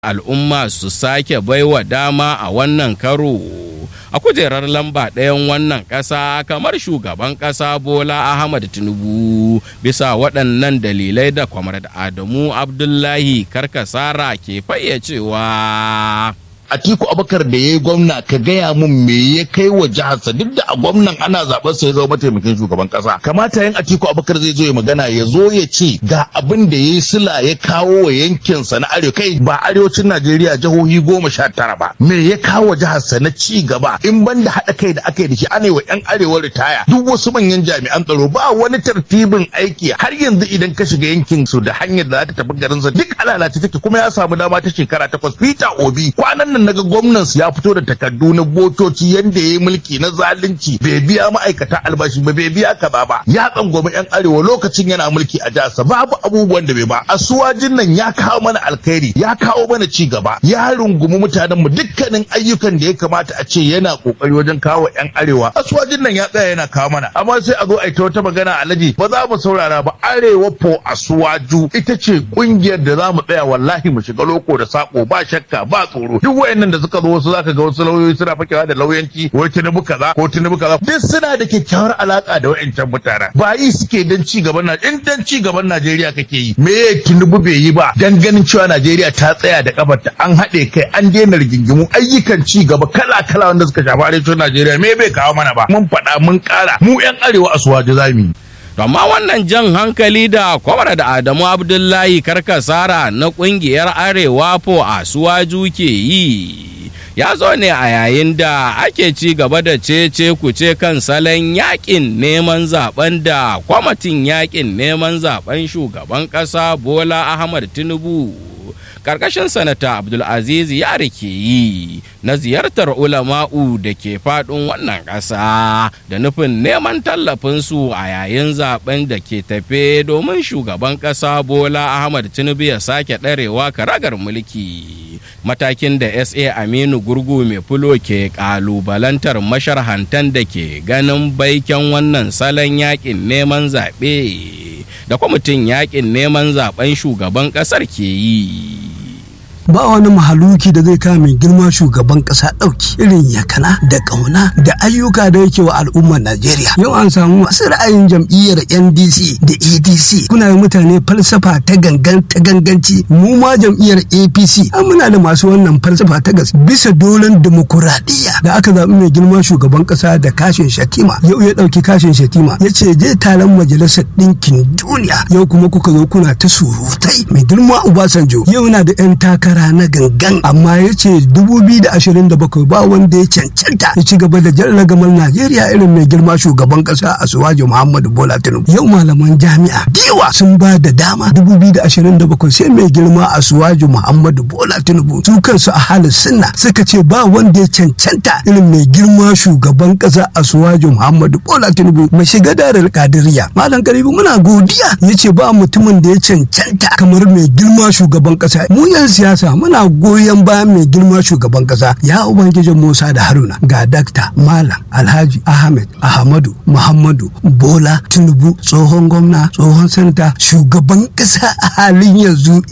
al'umma su sake baiwa dama a wannan karo a kujerar lamba ɗayan wannan ƙasa kamar shugaban ƙasa bola ahmad tinubu bisa waɗannan dalilai da kwamar adamu abdullahi karkasara ke fayyacewa. Atiku Abubakar da ya yi gwamna ka gaya mun me ya kai wa jiharsa duk da a gwamnan ana zaben sa ya zama mataimakin shugaban kasa kamata yin Atiku Abubakar zai zo ya magana ya zo ya ce ga abin da ya yi sila ya kawo wa yankinsa na arewa kai ba arewacin Najeriya jihohi goma sha tara ba me ya kawo wa jiharsa na ci gaba in ban da haɗa kai da aka yi da shi ana yi wa 'yan arewa ritaya duk wasu manyan jami'an tsaro ba wani tartibin aiki har yanzu idan ka shiga yankin su da hanyar da za ta tafi garinsa duk alalace take kuma ya samu dama ta shekara takwas Peter Obi kwanan nan naga gwamnan su ya fito da takardu na botoci yanda ya yi mulki na zalunci bai biya ma'aikata albashi ba bai biya kaza ba ya tsangwama yan arewa lokacin yana mulki a jihar babu abubuwan da bai ba asuwajin nan ya kawo mana alkhairi ya kawo mana ci gaba ya rungumi mutanen mu dukkanin ayyukan da ya kamata a ce yana kokari wajen kawo yan arewa asuwajin nan ya tsaya yana kawo mana amma sai a zo a yi ta wata magana alaji ba za mu saurara ba arewa po asuwaju ita ce kungiyar da za mu tsaya wallahi mu shiga loko da sako ba shakka ba tsoro duk wayannan da suka zo wasu zaka ga wasu lauyoyi suna fakewa da lauyanci wai tinubu kaza ko tinubu kaza duk suna da kyakkyawar alaka da wayancan mutanen ba yi suke dan ci gaban na in dan ci gaban Najeriya kake yi me tinubu bai yi ba dan ganin cewa Najeriya ta tsaya da kafarta an haɗe kai an daina rigingimu ayyukan ci gaba kala kala wanda suka shafi arewacin Najeriya me bai kawo mana ba mun faɗa mun ƙara mu yan arewa a suwaje zamu yi amma wannan jan hankali da kwamar da adamu abdullahi karkasara na kungiyar arewa po a suwaju ke yi ya zo ne a yayin da ake ci gaba da cece kuce kan salon yakin neman zaben da kwamitin yakin neman zaben shugaban kasa bola ahmad tinubu karkashin sanata abdulaziz ya rike yi na ziyartar ulama'u da ke faɗin wannan ƙasa da nufin neman tallafinsu a yayin zaben da ke tafe domin shugaban ƙasa bola ahmad tinubu ya sake ɗarewa karagar mulki matakin da sa aminu gurgu mai fulo ke ƙalubalantar masharhantan da ke ganin baiken wannan salon yakin neman zaɓe da kwamitin yakin neman zaben shugaban ƙasar ke yi ba wani mahaluki da zai kama mai girma shugaban kasa ɗauki irin yakana da ƙauna da ayyuka da yake wa al'ummar Najeriya. Yau an samu masu ra'ayin jam'iyyar NDC da ADC kuna yi mutane falsafa ta gangan ta ganganci mu ma jam'iyyar APC an muna da masu wannan falsafa ta gas bisa dolen demokuraɗiyya da aka zaɓi mai girma shugaban kasa da kashin shatima yau ya ɗauki kashin shatima ya ce je taron majalisar ɗinkin duniya yau kuma kuka zo kuna ta surutai mai girma Obasanjo yau na da 'yan takara takara na gangan amma ya ce 2027 ba wanda ya cancanta ya ci gaba da jan ragamar Najeriya irin mai girma shugaban kasa a Suwaji Muhammadu Bola Tinubu. Yau malaman jami'a diwa sun ba da dama 2027 sai mai girma a Suwaji Muhammadu Bola Tinubu su kansu a halin sunna suka ce ba wanda ya cancanta irin mai girma shugaban kasa a Suwaji Muhammadu Bola Tinubu mai shiga darar kadiriya. Malam Karibu muna godiya ya ce ba mutumin da ya cancanta kamar mai girma shugaban kasa. Mu yan siyasa muna goyon bayan mai girma shugaban kasa ya ubangijin musa da haruna ga dakta malam alhaji ahmed ahmadu muhammadu bola tinubu tsohon gwamna tsohon sanata shugaban kasa a halin yanzu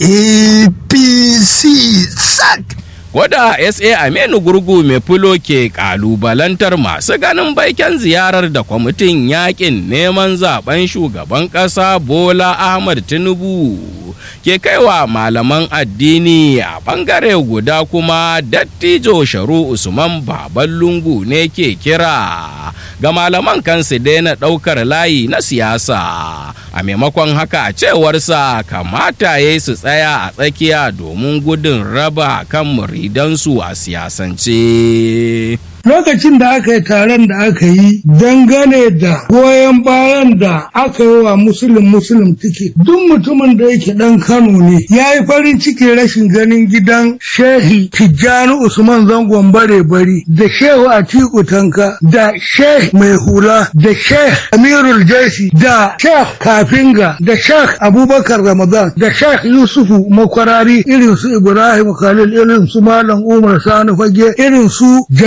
apc sac Gwada SA Aminu Gurgu mai fulo ke kalubalantar masu ganin baiken ziyarar da kwamitin yakin neman zaben shugaban ƙasa Bola Ahmad Tinubu ke kaiwa malaman addini a bangare guda kuma dattijo sharu Usman Baban Lungu ne ke kira ga malaman kansu daina ɗaukar layi na siyasa a maimakon haka a cewarsa kamata ya su tsaya a tsakiya domin gudun raba kan muridansu a siyasance. lokacin da aka yi taron da aka yi dangane da goyon bayan da aka yi wa musulun musulun tike duk mutumin da yake dan kano ne ya yi farin ciki rashin ganin gidan shehi tijjani usman zangon bare bari da shehu atiku tanka da shehi mai hula da shehi amirul jaisi da shehi kafinga da shehi abubakar ramadan da shehi yusufu makwarari irin su ibrahim khalil irin su malam umar sani fage irin su jamilu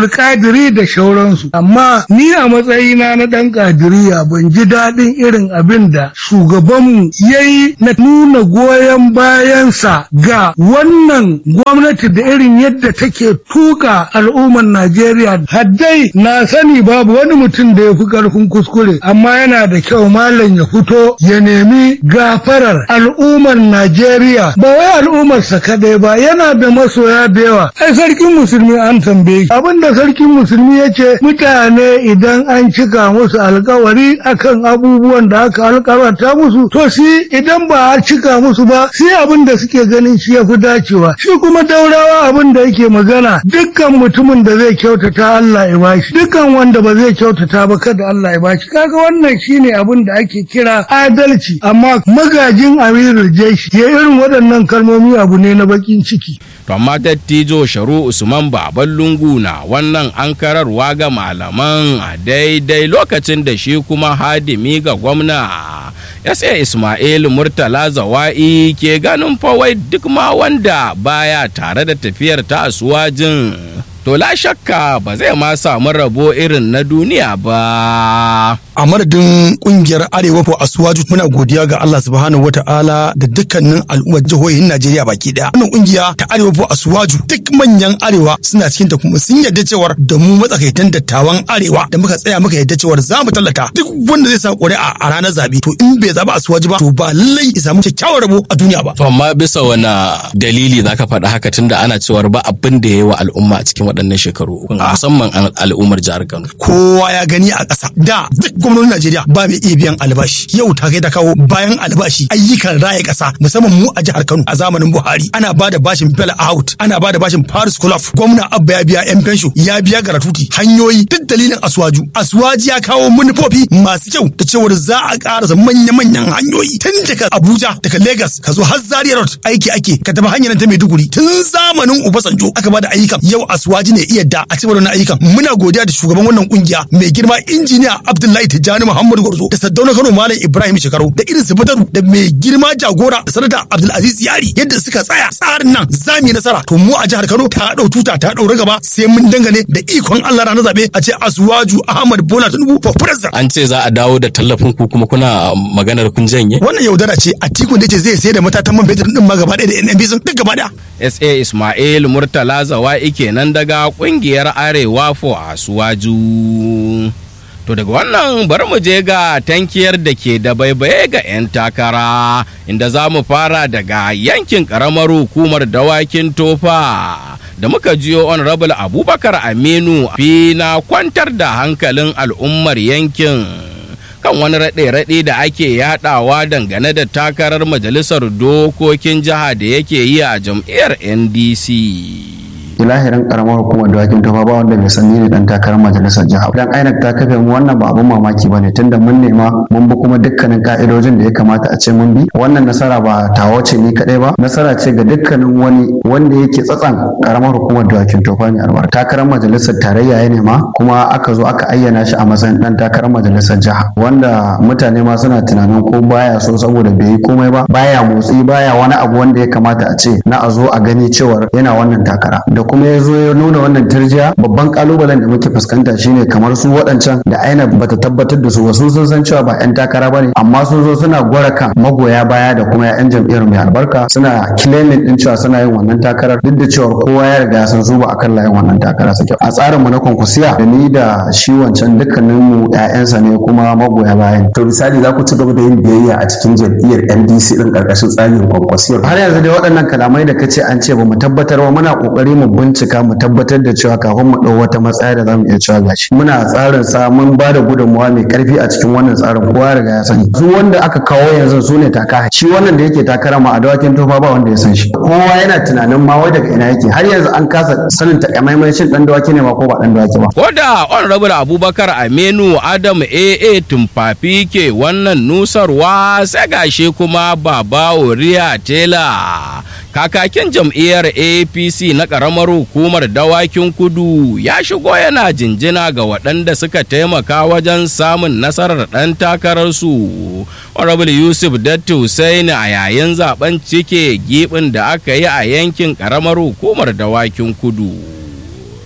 abdulkadiri da shauransu amma ni a matsayina na ɗan kadiriya ban ji daɗin irin abin da shugabanmu ya yi na nuna goyon bayansa ga wannan gwamnati da irin yadda take tuka al'ummar najeriya haddai na sani babu wani mutum da ya fi ƙarfin kuskure amma yana da kyau malam ya fito ya nemi gafarar al'ummar najeriya ba wai al'ummarsa kaɗai ba yana da masoya da yawa ai sarkin musulmi an tambaye abin da sarkin musulmi ya ce mutane idan an cika musu alkawari akan abubuwan da aka alkawarta musu to shi idan ba a cika musu ba sai abin da suke ganin shi ya fi dacewa shi kuma daurawa abin da yake magana dukkan mutumin da zai kyautata Allah ya bashi dukkan wanda ba zai kyautata ba kada Allah ya bashi kaga wannan shine abin da ake kira adalci amma magajin amirul jeshi ya irin waɗannan kalmomi abu ne na bakin ciki to amma dattijo sharu usman baban lungu na wannan ankararwa ga malaman a daidai lokacin da shi kuma hadimi ga gwamna ya sai ismail murtala zawa'i ke ganin fawai duk ma wanda baya tare da tafiyar ta asuwajin to la shakka ba zai ma samu rabo irin na duniya ba a madadin kungiyar arewa ko asuwaju muna godiya ga Allah subhanahu wataala da dukkanin al'ummar jihohin Najeriya baki daya wannan kungiya ta arewa ko asuwaju duk manyan arewa suna cikin ta kuma sun yarda cewar da mu matsakaitan dattawan arewa da muka tsaya muka yarda cewar za mu tallata duk wanda zai sa ƙuri'a a ranar zabe to in bai zaba asuwaju ba to ba lallai ya samu kyakkyawar rabo a duniya ba To amma bisa wani dalili zaka faɗa haka tunda ana cewar ba abin da ya yi wa al'umma a cikin waɗannan shekaru musamman al- al'ummar jihar Kano. kowa ya gani a ƙasa da duk gwamnonin Najeriya ba mai iya biyan albashi yau ta kai ta kawo bayan albashi ayyukan raya ƙasa musamman mu a jihar Kano a zamanin Buhari ana ba da bashin Bell out ana ba da bashin Paris Club gwamna Abba ya biya yan fensho ya biya garatuti hanyoyi duk dalilin Aswaju Aswaji ya kawo manufofi masu kyau da cewar za a ƙarasa manya-manyan hanyoyi tun daga Abuja daga Lagos ka zo har Zaria Road aiki ake ka tafi hanyar ta Maiduguri tun zamanin Obasanjo aka ba da ayyukan yau Aswaji ne iya da a cikin wannan ayyukan muna godiya da shugaban wannan kungiya mai girma injiniya Abdullahi Tijjani Muhammadu Gwarzo da Saddauna Kano Malam Ibrahim Shekaru da irin su Badaru da mai girma jagora da sanata Abdulaziz Yari yadda suka tsaya tsarin nan za mu yi nasara to mu a jihar Kano ta dau tuta ta daura gaba sai mun dangane da ikon Allah ranar zabe a ce Aswaju Ahmad Bola Tinubu for president An ce za a dawo da tallafin ku kuma kuna maganar kun janye. wannan yaudara ce a tikun da ce zai sayar da matatan man fetur din ma gaba ɗaya da NNB sun duk gaba ɗaya sa ismail murtala zawa'i kenan daga kungiyar arewa fo a suwaju to daga wannan bari mu je ga tankiyar da ke da baibaye ga 'yan takara inda za mu fara daga yankin karamar hukumar dawakin tofa da muka jiyo honorable abubakar aminu fi na kwantar da hankalin al'ummar yankin kan wani raɗe-raɗe da ake yadawa dangane da takarar majalisar dokokin jiha da yake yi a jam'iyyar ndc ilahirin karamar hukumar dawakin tofa ba wanda bai san ni ne dan takarar majalisar jiha dan INEC ta kafe mu wannan ba abun mamaki bane tunda mun nema mun bi kuma dukkanin ka'idojin da ya kamata a ce mun bi wannan nasara ba tawo ce ni kadai ba nasara ce ga dukkanin wani wanda yake tsatsan karamar hukumar dawakin tofa ne albar takarar majalisar tarayya ya nema kuma aka zo aka ayyana shi a matsayin dan takarar majalisar jiha wanda mutane ma suna tunanin ko baya so saboda bai yi komai ba baya motsi baya wani abu wanda ya kamata a ce na a zo a gani cewar yana wannan takara da kuma ya zo ya nuna wannan turjiya babban kalubalen da muke fuskanta shine kamar su waɗancan da aina bata tabbatar da su wasu sun san cewa ba 'yan takara bane amma sun zo suna gwara kan magoya baya da kuma 'yan jam'iyyar mai albarka suna claiming din cewa suna yin wannan takarar duk da cewa kowa ya riga ya san su ba akan layin wannan takara suke a tsarin mu na konkursiya da ni da shi wancan dukkanin mu 'ya'yansa ne kuma magoya bayan to misali za ku ci gaba da yin biyayya a cikin jam'iyyar ndc din karkashin tsarin kwankwasiyar har yanzu dai waɗannan kalamai da kace an ce ba mu tabbatar ba muna kokari mu bincika mu tabbatar da cewa kafin mu ɗau wata matsaya da zamu iya cewa gashi muna tsarin sa mun ba da gudunmawa mai karfi a cikin wannan tsarin kowa riga ya sani su wanda aka kawo yanzu su ne taka shi wannan da yake takara ma a dawakin tofa ba wanda ya san shi kowa yana tunanin ma wai daga ina yake har yanzu an kasa sanin takamaiman shin dan dawaki ne ma ko ba dan dawaki ba ko da honorable abubakar aminu adam aa tumfafi ke wannan nusarwa sai gashi kuma baba oriya tela kakakin jam'iyyar apc na ƙaramar hukumar dawakin kudu ya shigo yana jinjina ga waɗanda suka taimaka wajen samun nasarar ɗan takararsu honorable yusuf datti Hussaini a yayin zaben cike gibin da aka yi a yankin ƙaramar hukumar dawakin kudu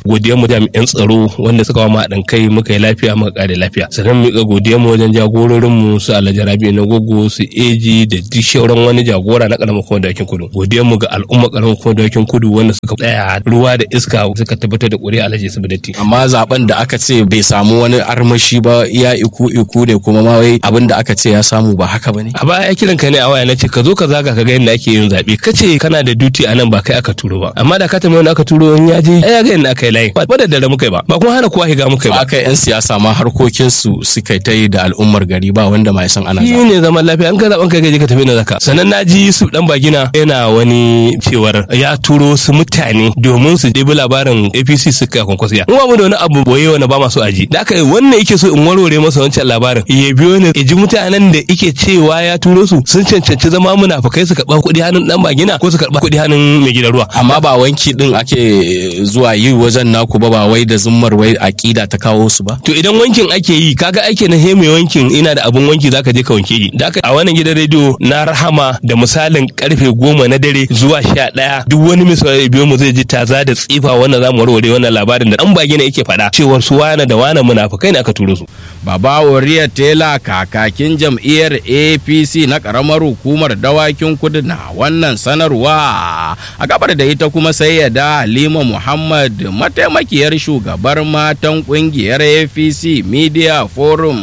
godiyar mu jami'an tsaro wanda suka wa haɗin kai muka yi lafiya muka kare lafiya sannan mu miƙa godiyar mu wajen jagororin mu su Alhaji Rabi na gogo su eji da duk shauran wani jagora na karamar kuma dakin kudu godiyar mu ga al'umma karamar kuma dakin kudu wanda suka tsaya ruwa da iska suka tabbatar da ƙuri'a Alhaji Sabidati amma zaben da aka ce bai samu wani armashi ba iya iku iku ne kuma ma wai abin da aka ce ya samu ba haka bane a baya kiran ka ne a waya nace ka zo ka zaga ka ga yadda ake yin zabe kace kana da duty a nan ba kai aka turo ba amma da ka tambaye wanda aka turo in ya je ai ya ga yadda aka yi layi ba da dare muka yi ba ba kuma hana kowa higa muka yi ba aka yan siyasa ma harkokin su suka ta yi da al'ummar gari ba wanda ma ya san ana shi ne zaman lafiya an ka zaben kai gaje ka tafi na zaka sannan na ji su dan bagina yana wani cewar ya turo su mutane domin su ɗebi labarin APC suka kwankwasiya mu ba mu da wani abu boye wanda ba masu aji da aka wannan yake so in warware masa wancan labarin ya biyo ne ya ji mutanen da yake cewa ya turo su sun cancanci zama munafukai su karɓa kuɗi hannun dan bagina ko su karɓa kuɗi hannun mai gidan ruwa amma ba wanki din ake zuwa yi wajen naku ba ba wai da zummar wai aƙida ta kawo su ba to idan wankin ake yi kaga ake na he mai wankin ina da abun wanki zaka je ka wanke ni da aka a wannan gidan rediyo na rahama da misalin karfe goma na dare zuwa sha ɗaya duk wani mai biyo mu zai ji taza da tsifa wannan zamu warware wannan labarin da dan bagina yake faɗa cewar su wane da wane munafukai ne aka turo su Baba Wariya Tela kakakin jam'iyyar APC na ƙaramar hukumar dawakin kudu na wannan sanarwa a gabar da ita kuma sai ya da Halima Muhammad mataimakiyar shugabar matan ƙungiyar APC Media Forum.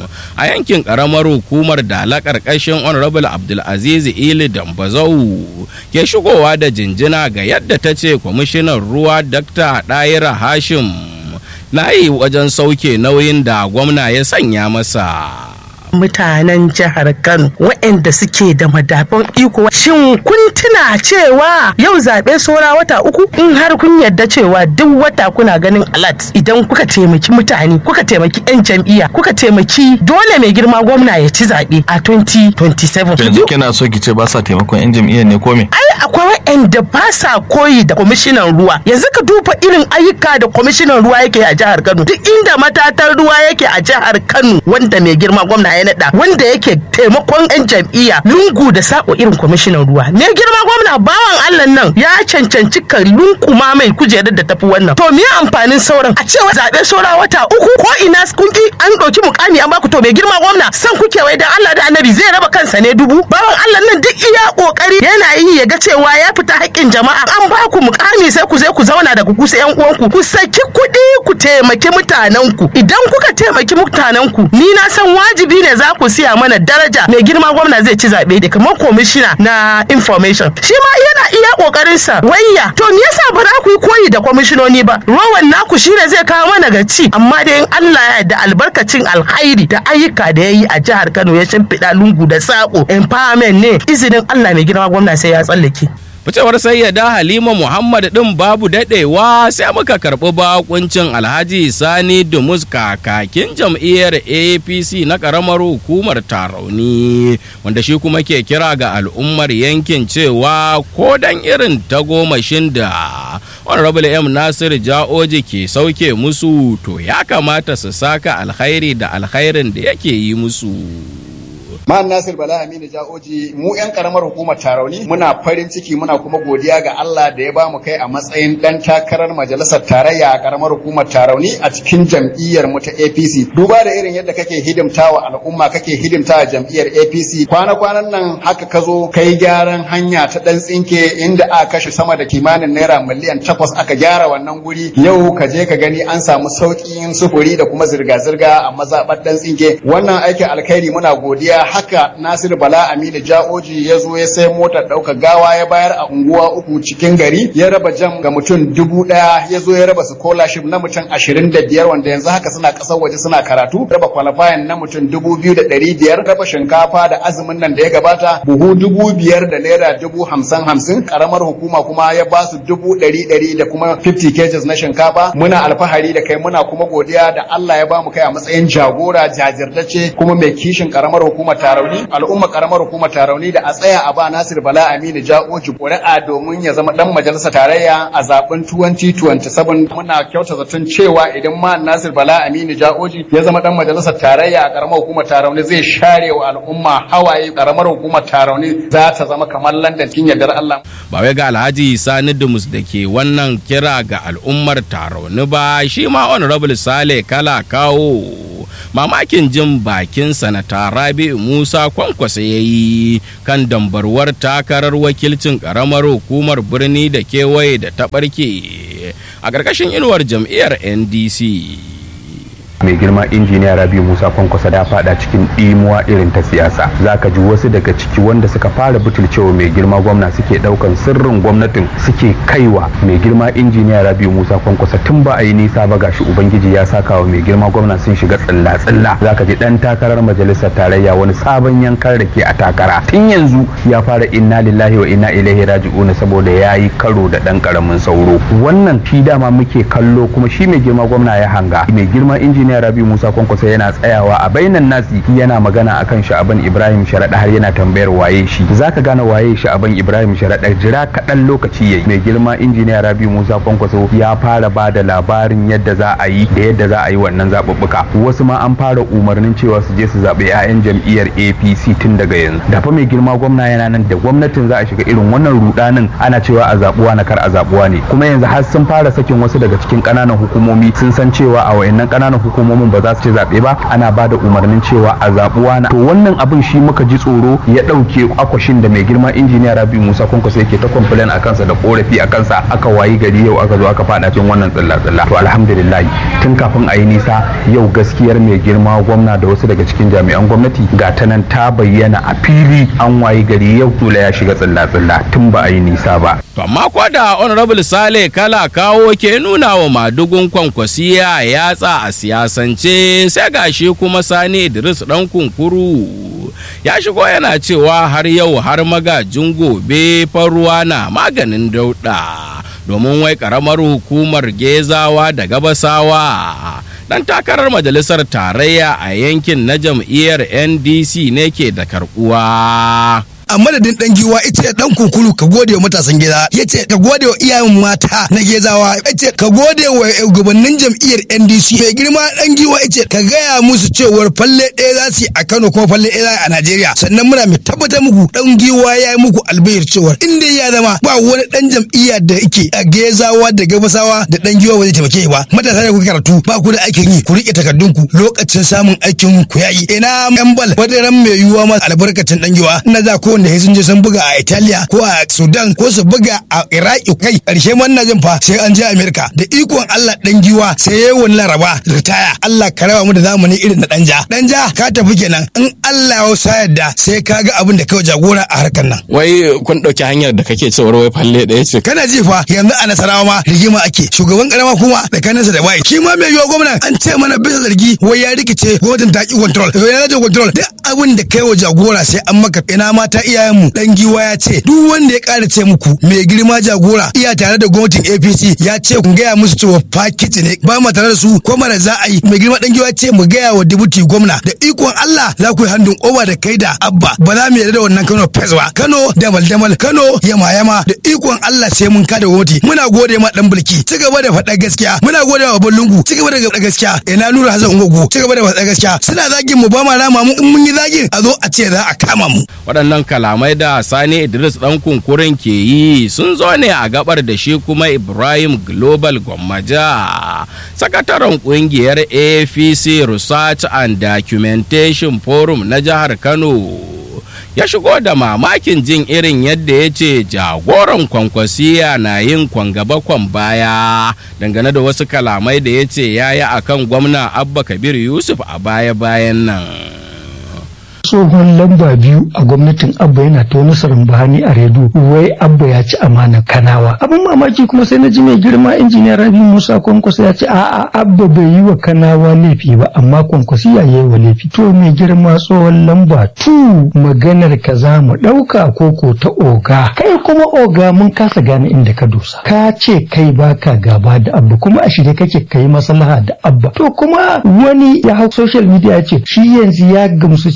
a yankin karamar hukumar dala karkashin honorable abdulaziz ili dambazau ke shigowa da jinjina ga yadda ta ce kwamishinan ruwa dr daira hashim na yi wajen sauke nauyin da gwamna ya sanya masa mutanen jihar Kano waɗanda suke da madafan iko shin kun tuna cewa yau zaɓe saura wata uku in har kun yarda cewa duk wata kuna ganin alat idan kuka taimaki mutane kuka taimaki 'yan jam'iyya kuka taimaki dole mai girma gwamna ya ci zaɓe a 2027 yanzu kina so ki ce ba sa taimakon 'yan jam'iyyar ne ko me ai akwai waɗanda ba sa koyi da kwamishinan ruwa yanzu ka duba irin ayyuka da kwamishinan ruwa yake a jihar Kano duk inda matatar ruwa yake a jihar Kano wanda mai girma gwamna ya naɗa wanda yake taimakon 'yan jam'iyya lungu da sako irin kwamishinan ruwa ne girma gwamna bawan Allah nan ya cancanci ka lunkuma mai kujerar da tafi wannan to me amfanin sauran a cewa zaɓe saura wata uku ko ina kun ki an ɗauki mukami an baku to mai girma gwamna san kuke wai dan Allah da annabi zai raba kansa ne dubu bawan Allah nan duk iya kokari yana yi ya ga cewa ya fita haƙƙin jama'a an baku mukami sai ku je ku zauna da ku kusa yan uwanku ku saki kuɗi ku taimaki mutanenku idan kuka taimaki mutanenku ni na san wajibi ne za ku siya mana daraja mai girma gwamna zai ci zaɓe da kamar komishina na information shi ma yana iya kokarin sa wayya to me yasa ba za ku yi koyi da kwamishinoni ba rowan naku shine zai kawo mana gaci amma dai in Allah ya da albarkacin alkhairi da ayyuka da yayi a jihar Kano ya shimfiɗa lungu da sako empowerment ne izinin Allah mai girma gwamna sai ya tsallake ficewar sayyada halima muhammad din babu dadewa sai muka karɓi bakuncin alhaji sani dumus kakakin jam'iyyar apc na ƙaramar hukumar tarauni wanda shi kuma ke kira ga al'ummar yankin cewa ko dan irin tagomashin da honorable m nasir ja'oji ke sauke musu to ya kamata su saka alkhairi da alkhairin da yake yi musu Ma'an Nasir Bala Aminu Ja'oji mu 'yan karamar hukumar Tarauni muna farin ciki muna kuma godiya ga Allah da ya bamu kai a matsayin dan takarar majalisar tarayya a karamar hukumar Tarauni a cikin jam'iyyar mu ta APC. Duba da irin yadda kake hidimtawa al'umma kake hidimtawa jam'iyyar APC. Kwana-kwanan nan haka ka zo kai gyaran hanya ta dan tsinke inda aka kashe sama da kimanin naira miliyan takwas aka gyara wannan guri. Yau ka je ka gani an samu sauƙin sufuri da kuma zirga-zirga a mazaɓar dan tsinke. Wannan aikin alkhairi muna godiya haka Nasiru Bala Aminu Ja'oji ya zo ya sai motar ɗaukar gawa ya bayar a unguwa uku cikin gari ya raba jam ga mutum dubu ɗaya ya zo ya raba scholarship na mutum ashirin da biyar wanda yanzu haka suna ƙasar waje suna karatu raba qualifying na mutum dubu biyu da ɗari biyar raba shinkafa da azumin nan da ya gabata buhu dubu biyar da naira dubu hamsin hamsin ƙaramar hukuma kuma ya ba su dubu ɗari ɗari da kuma 50 kgs na shinkafa muna alfahari da kai muna kuma godiya da Allah ya ba mu kai a matsayin jagora jajirtacce kuma mai kishin ƙaramar hukumar Tarauni al'umma karamar hukumar Tarauni da a tsaya a ba Nasir Bala Aminu Ja'oji ƙuri'a domin ya zama dan majalisar tarayya a zaben 2027 muna kyauta zaton cewa idan ma Nasir Bala Aminu Ja'oji ya zama dan majalisar tarayya a karamar hukumar Tarauni zai share wa al'umma hawaye karamar hukumar Tarauni za ta zama kamar London cikin yardar Allah ba wai ga Alhaji Sani Dumus da ke wannan kira ga al'ummar Tarauni ba shi ma honorable Sale kala kawo mamakin jin bakin sanata Rabi'u Musa kwankwasa ya yi kan dambarwar takarar wakilcin karamar hukumar birni da kewaye da ta ɓarke a ƙarƙashin inuwar jam'iyyar NDC. mai girma injiniya rabi musa kwankwasa da fada cikin ɗimuwa irin ta siyasa zaka ji wasu daga ciki wanda suka fara butulcewa mai girma gwamna suke ɗaukan sirrin gwamnatin suke kaiwa mai girma injiniya rabi musa kwankwasa tun ba a yi nisa ba gashi ubangiji ya saka wa mai girma gwamna sun shiga tsilla tsilla zaka ji dan takarar majalisar tarayya wani sabon yankan rake a takara tun yanzu ya fara inna lillahi wa inna ilaihi raji'un saboda ya yi karo da dan karamin sauro wannan shi dama muke kallo kuma shi mai girma gwamna ya hanga mai girma injiniya injiniya rabi musa kwankwasa yana tsayawa a bainan nasi yana magana akan sha'aban ibrahim sharaɗa har yana tambayar waye shi zaka gane waye sha'aban ibrahim sharaɗa jira kaɗan lokaci yayi mai girma injiniya rabi musa kwankwaso ya fara ba da labarin yadda za a yi da yadda za a yi wannan zaɓuɓɓuka wasu ma an fara umarnin cewa su je su zaɓi 'ya'yan jam'iyyar apc tun daga yanzu da fa mai girma gwamna yana nan da gwamnatin za a shiga irin wannan rudanin ana cewa a zaɓuwa na kar a zaɓuwa ne kuma yanzu har sun fara sakin wasu daga cikin ƙananan hukumomi sun san cewa a wayannan ƙananan hukumomi hukumomin ba za su ci zaɓe ba ana ba da umarnin cewa a zaɓuwa na to wannan abin shi muka ji tsoro ya ɗauke akwashin da mai girma injiniya rabi musa kwankwaso yake ta complain a kansa da korafi a kansa aka wayi gari yau aka zo aka faɗa cikin wannan tsilla tsilla to alhamdulillah tun kafin a yi nisa yau gaskiyar mai girma gwamna da wasu daga cikin jami'an gwamnati ga ta nan ta bayyana a fili an wayi gari yau tula ya shiga tsilla tsilla tun ba a yi nisa ba To amma ko da Honorable Sale kala kawo ke nuna wa madugun kwankwasiya yatsa a siyasance sai gashi kuma Sani Idris dan kunkuru ya shigo yana cewa har yau har magajin gobe faruwa na maganin dauɗa domin wai karamar hukumar gezawa da gabasawa dan takarar majalisar tarayya a yankin na jam'iyyar ndc ne ke da karbuwa a madadin dan giwa ita dan kunkuru ka gode wa matasan gida yace ka gode wa iyayen mata na gezawa yace ka gode wa shugabannin jam'iyyar NDC mai girma dan giwa yace ka gaya musu cewar falle ɗaya za su yi a Kano kuma falle ɗaya a Najeriya sannan muna mai tabbatar muku dan giwa ya yi muku albayar cewar inda ya zama ba wani dan jam'iyya da yake a gezawa da gabasawa da dan giwa ba zai taimake ba matasa da kuka karatu ba ku da aikin yi ku rike takardunku lokacin samun aikin ku yayi ina yan bal wadaran mai yiwuwa ma albarkacin dan giwa na za ko wanda ya sun je sun buga a Italiya ko a Sudan ko su buga a Iraki kai karshe man na jin fa sai an je Amerika da ikon Allah dan giwa sai yayi wani laraba ritaya Allah ka raba mu da zamani irin na danja danja ka tafi kenan in Allah ya sa yadda sai ka ga abin da kai jagora a harkar nan wai kun dauki hanyar da kake cewa wai falle ɗaya ce kana ji fa yanzu a nasarawa ma rigima ake shugaban karama kuma tsakaninsa da bai shi ma mai yiwa gwamnan an ce mana bisa zargi wai ya rikice gwamnatin ta ki control to yana da control duk abin da kai wa jagora sai an maka ina mata iyayenmu dan giwa ya ce duk wanda ya ƙara ce muku mai girma jagora iya tare da gwamnatin APC ya ce ku gaya musu cewa fakiti ne ba mu tare da su ko mara za a yi mai girma dan giwa ya ce mu gaya wa dubuti gwamna da ikon Allah za ku yi handun oba da kai da abba ba za mu yarda da wannan Kano fes ba Kano damal damal Kano yama yama da ikon Allah sai mun kada gwamnati muna gode ma dan bulki ci gaba da faɗa gaskiya muna gode wa babban lungu ci gaba da faɗa gaskiya ina nura hazan ungogo ci gaba da faɗa gaskiya suna zagin mu ba ma rama mu in mun yi zagin a zo a ce za a kama mu waɗannan kalamai da sani idris ɗan kunkurin ke yi sun zo ne a gabar da shi kuma ibrahim global gwammaja sakataren ƙungiyar apc research and documentation forum na jihar kano ya shigo da mamakin jin irin yadda ya ce jagoran kwankwasiya na yin kwangaba kwan baya dangane da wasu kalamai da ya ce ya yi akan gwamna abba kabir yusuf a baya-bayan nan tsohon lamba biyu a gwamnatin abba yana ta wani sarambani a redu wai abba ya ci amana kanawa abin mamaki kuma sai na ji mai girma injiniya rabi musa kwankwasa ya ce a'a abba bai yi wa kanawa laifi ba amma kwankwasi ya yi wa laifi to mai girma tsohon lamba tu maganar ka za mu ɗauka koko ta oga kai kuma oga mun kasa gane inda ka dosa ka ce kai baka gaba da abba kuma a shirye kake kai maslaha da abba to kuma wani ya hau social media ya ce shi yanzu ya gamsu cewa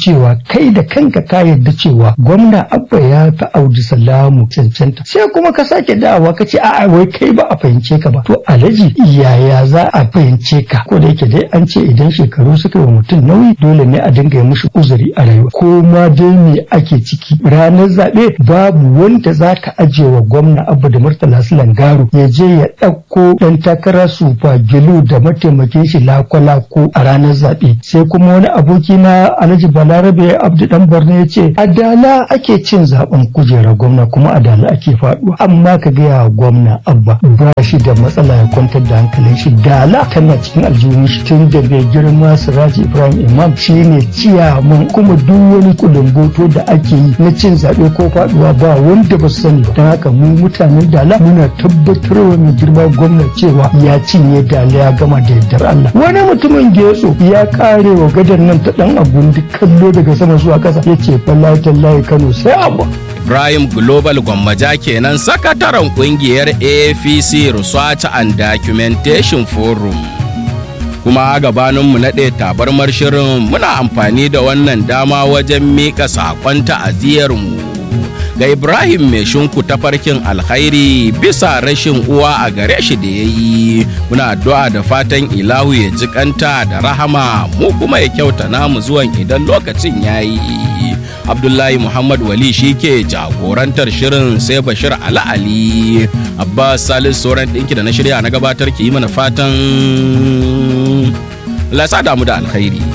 kai da kanka ka yarda cewa gwamna abba ya fi audu salamu cancanta sai kuma ka sake dawowa ka ce a'a wai kai ba a fahimce ka ba to alhaji yaya za a fahimce ka ko da yake dai an ce idan shekaru suka yi wa mutum nauyi dole ne a dinga yi mushi uzuri a rayuwa ko ma dai me ake ciki ranar zaɓe babu wanda za ka ajiye wa gwamna abu da murtala sulan garo ya je ya ɗauko ɗan takara sufa gilu da mataimakin shi lako-lako a ranar zaɓe sai kuma wani aboki na alhaji balarabe abdu dan borno ya ce adala ake cin zaben kujerar gwamna kuma adala ake faɗuwa amma ka gaya wa gwamna abba ba shi da matsala ya kwantar da hankalin shi dala tana cikin aljihun shi tun da bai girma siraji ibrahim imam shi ne ciyaman kuma duk wani kulumboto da ake yi na cin zaɓe ko faɗuwa ba wanda ba su sani ba don haka mu mutanen dala muna tabbatarwa mai girma gwamna cewa ya cinye dala ya gama da yardar Allah wani mutumin getso ya kare wa gadar nan ta dan abun duk kallo daga sama zuwa ƙasa ya ce wallahi tallahi Kano sai abu Ibrahim Global Gwammaja kenan sakataren kungiyar AFC Research and Documentation Forum. Kuma gabaninmu naɗe tabarmar shirin muna amfani da wannan dama wajen miƙa saƙon ta'aziyarmu ga Ibrahim mai shinku tafarkin alkhairi bisa rashin uwa a gare shi da ya yi. Muna addu'a da fatan ilahu ya jikanta da rahama mu kuma ya kyauta namu zuwan idan lokacin ya yi. abdullahi muhammad wali shi ke jagorantar shirin sai bashir ala ali abbas salis sauran ɗinki da na shirya na gabatar ki yi mana fatan lasa damu da alkhairi